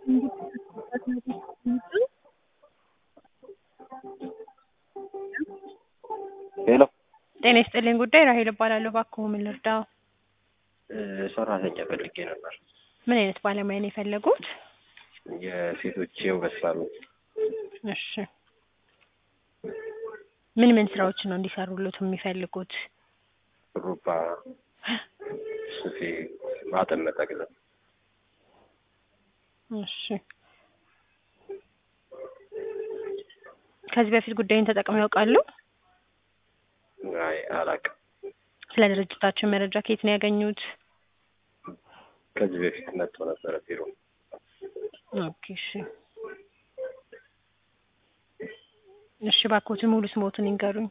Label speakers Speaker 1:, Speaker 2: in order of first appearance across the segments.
Speaker 1: ሄሎ
Speaker 2: ጤና ይስጥልኝ ጉዳይ ራሄል እባላለሁ። እባክዎ ምን ልርዳው?
Speaker 1: ሰራተኛ ፈልጌ ነበር።
Speaker 2: ምን አይነት ባለሙያ ነው የፈለጉት?
Speaker 1: የሴቶች የውበት ሳሎን
Speaker 2: እሺ ምን ምን ስራዎችን ነው እንዲሰሩሉት የሚፈልጉት?
Speaker 1: ሩባ፣ ሱፌ፣ ማጠን፣ መጠቅለል።
Speaker 2: እሺ ከዚህ በፊት ጉዳዩን ተጠቅመው ያውቃሉ?
Speaker 1: አይ አላውቅም።
Speaker 2: ስለ ድርጅታችን መረጃ ከየት ነው ያገኙት?
Speaker 1: ከዚህ በፊት መጥቶ ነበረ ቢሮ።
Speaker 2: ኦኬ እሺ እሺ እባክዎትን ሙሉ ስሞትን ይንገሩኝ።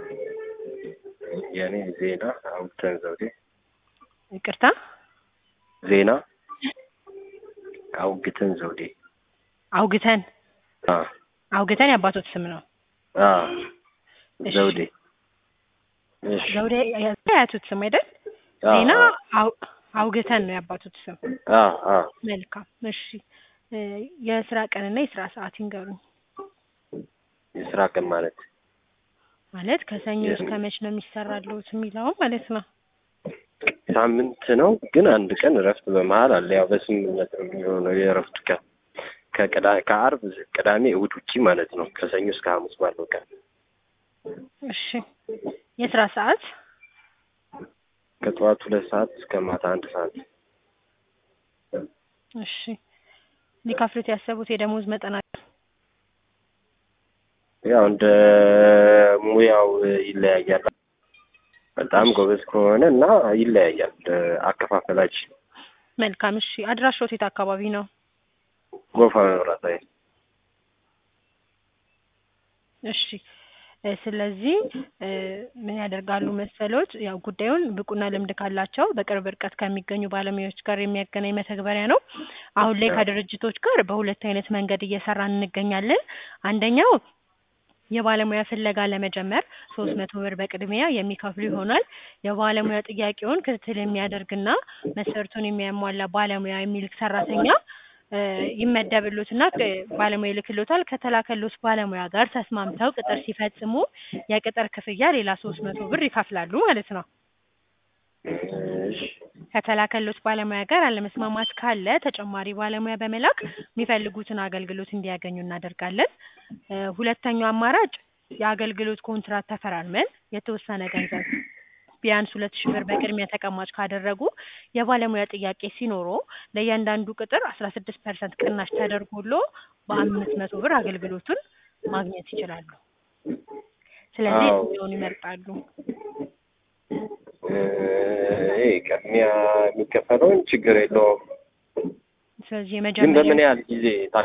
Speaker 1: የእኔ ዜና አውግተን ዘውዴ።
Speaker 2: ይቅርታ
Speaker 1: ዜና አውግተን ዘውዴ።
Speaker 2: አውግተን
Speaker 1: አ
Speaker 2: አውግተን የአባቶት ስም ነው።
Speaker 1: አ
Speaker 2: እሺ።
Speaker 1: ዘውዴ። እሺ
Speaker 2: ዘውዴ የአያቶት ስም አይደል?
Speaker 1: አ
Speaker 2: ዜና አው- አውግተን ነው የአባቶት ስም።
Speaker 1: አ አ
Speaker 2: መልካም እሺ እ የስራ ቀንና የስራ ሰዓት ይንገሩኝ።
Speaker 1: የስራ ቀን ማለት
Speaker 2: ማለት ከሰኞ እስከ መች ነው የሚሰራልዎት የሚለው ማለት ነው።
Speaker 1: ሳምንት ነው፣ ግን አንድ ቀን እረፍት በመሀል አለ። ያው በስምምነት ነው የሚሆነው የእረፍት ቀን ከቅዳ ከአርብ ቅዳሜ እሑድ ውጪ ማለት ነው። ከሰኞ እስከ ሐሙስ ባለው ቀን
Speaker 2: እሺ የስራ ሰዓት
Speaker 1: ከጠዋት ሁለት ሰዓት እስከ ማታ አንድ ሰዓት
Speaker 2: እሺ ሊከፍሉት ያሰቡት የደሞዝ መጠን አለ?
Speaker 1: ያው እንደ ሙያው ይለያያል። በጣም ጎበዝ ከሆነ እና ይለያያል እንደ አከፋፈላችን።
Speaker 2: መልካም እሺ አድራሻዎት የት አካባቢ ነው?
Speaker 1: ጎፋ መብራት ኃይል
Speaker 2: እሺ እ ስለዚህ እ ምን ያደርጋሉ መሰሎት? ያው ጉዳዩን ብቁና ልምድ ካላቸው በቅርብ ርቀት ከሚገኙ ባለሙያዎች ጋር የሚያገናኝ መተግበሪያ ነው። አሁን ላይ ከድርጅቶች ጋር በሁለት አይነት መንገድ እየሰራን እንገኛለን። አንደኛው የባለሙያ ፍለጋ ለመጀመር ሶስት መቶ ብር በቅድሚያ የሚከፍሉ ይሆናል። የባለሙያ ጥያቄውን ክትትል የሚያደርግና መስፈርቱን የሚያሟላ ባለሙያ የሚልክ ሰራተኛ እ ይመደብሎትና ክ- ባለሙያ ይልክሎታል። ከተላከሎት ባለሙያ ጋር ተስማምተው ቅጥር ሲፈጽሙ የቅጥር ክፍያ ሌላ ሶስት መቶ ብር ይከፍላሉ ማለት ነው።
Speaker 1: እሺ
Speaker 2: ከተላከሎት ባለሙያ ጋር አለመስማማት ካለ ተጨማሪ ባለሙያ በመላክ የሚፈልጉትን አገልግሎት እንዲያገኙ እናደርጋለን። እ ሁለተኛው አማራጭ የአገልግሎት ኮንትራት ተፈራርመን የተወሰነ ገንዘብ ቢያንስ ሁለት ሺህ ብር በቅድሚያ ተቀማጭ ካደረጉ የባለሙያ ጥያቄ ሲኖሮ ለእያንዳንዱ ቅጥር አስራ ስድስት ፐርሰንት ቅናሽ ተደርጎሎ በአምስት መቶ ብር አገልግሎቱን ማግኘት ይችላሉ። ስለዚህ
Speaker 1: አዎ።
Speaker 2: የትኛውን ይመርጣሉ?
Speaker 1: እ ይሄ ቅድሚያ የሚከፈለውን ችግር የለውም፣
Speaker 2: ስለዚህ
Speaker 1: ግን
Speaker 2: የመጀመሪያ
Speaker 1: በምን ያህል ጊዜ ታ-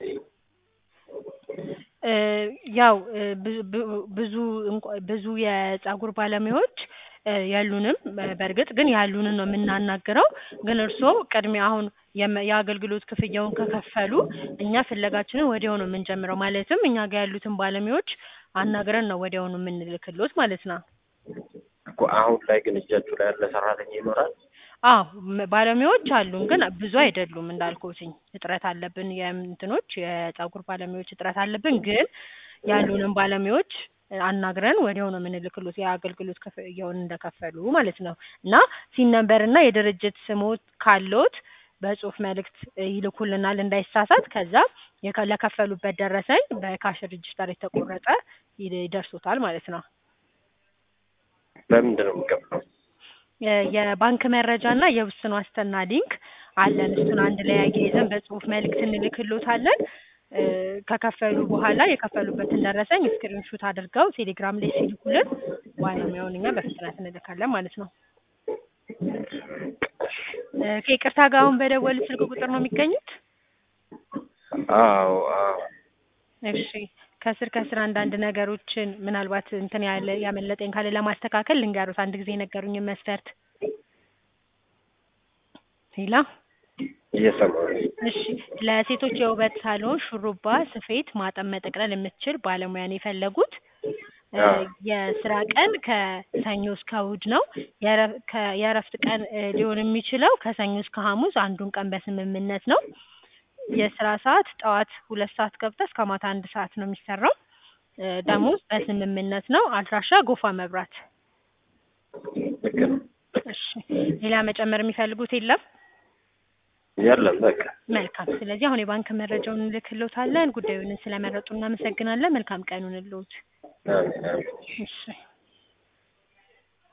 Speaker 2: እ ያው እ ብዙ ብዙ- ብዙ እንኳ- ብዙ የጸጉር ባለሙያዎች እ የሉንም። በ- በእርግጥ ግን ያሉንን ነው የምናናግረው። ግን እርስዎ ቅድሚያ አሁን የመ- የአገልግሎት ክፍያውን ከከፈሉ እኛ ፍለጋችንን ወዲያው ነው የምንጀምረው። ማለትም እኛ ጋር ያሉትን ባለሙያዎች አናግረን ነው ወዲያውኑ የምንልክሎት ማለት ነው።
Speaker 1: እኮ አሁን ላይ ግን እጃችሁ ላይ ያለ ሰራተኛ ይኖራል?
Speaker 2: አዎ ም- ባለሙያዎች አሉን፣ ግን ብዙ አይደሉም እንዳልኩትኝ እጥረት አለብን። የእንትኖች የጸጉር ባለሙያዎች እጥረት አለብን። ግን ያሉንን ባለሙያዎች አናግረን ወዲያው ነው የምንልክሎት የአገልግሎት ክፍያውን እንደከፈሉ ማለት ነው። እና ሲን ነምበር እና የድርጅት ስሞት ካሎት በጽሁፍ መልእክት ይልኩልናል እንዳይሳሳት። ከዛ የከ- ለከፈሉበት ደረሰኝ በካሽ ሬጅስተር የተቆረጠ ይድ- ይደርሶታል ማለት ነው።
Speaker 1: በምንድን ነው የምከፍለው?
Speaker 2: የ- የባንክ መረጃ እና የውስን ዋስትና ሊንክ አለን። እሱን አንድ ላይ አያይዘን በጽሁፍ መልእክት እንልክሎታለን። እ ከከፈሉ በኋላ የከፈሉበትን ደረሰኝ ስክሪንሹት አድርገው ቴሌግራም ላይ ሲልኩልን ባለሙያውን እኛ በፍጥነት እንልካለን ማለት ነው። እ ከይቅርታ ጋር አሁን በደወሉ ስልክ ቁጥር ነው የሚገኙት?
Speaker 1: አዎ አዎ
Speaker 2: እሺ ከስር ከስር አንዳንድ ነገሮችን ምናልባት እንትን ያለ ያመለጠኝ ካለ ለማስተካከል ልንገሩት። አንድ ጊዜ የነገሩኝን መስፈርት ሌላ
Speaker 1: እየሰማሁ ነው።
Speaker 2: እሺ ለሴቶች የውበት ሳሎን ሹሩባ፣ ስፌት፣ ማጠን፣ መጠቅለል የምትችል ባለሙያ ነው የፈለጉት። እ
Speaker 1: አዎ።
Speaker 2: የስራ ቀን ከሰኞ እስከ እሑድ ነው። የእረ- ከ- የእረፍት ቀን እ ሊሆን የሚችለው ከሰኞ እስከ ሐሙስ አንዱን ቀን በስምምነት ነው። የስራ ሰዓት ጠዋት ሁለት ሰዓት ገብተህ እስከ ማታ አንድ ሰዓት ነው የሚሰራው። እ ደሞዝ በስምምነት ነው። አድራሻ ጎፋ መብራት።
Speaker 1: ልክ ነው።
Speaker 2: እሺ ሌላ መጨመር የሚፈልጉት የለም?
Speaker 1: የለም በቃ
Speaker 2: መልካም። ስለዚህ አሁን የባንክ መረጃውን እንልክልዎታለን። ጉዳዩን ስለመረጡ እናመሰግናለን። መልካም ቀን ይሁንልዎት።
Speaker 1: አሜን አሜን።
Speaker 2: እሺ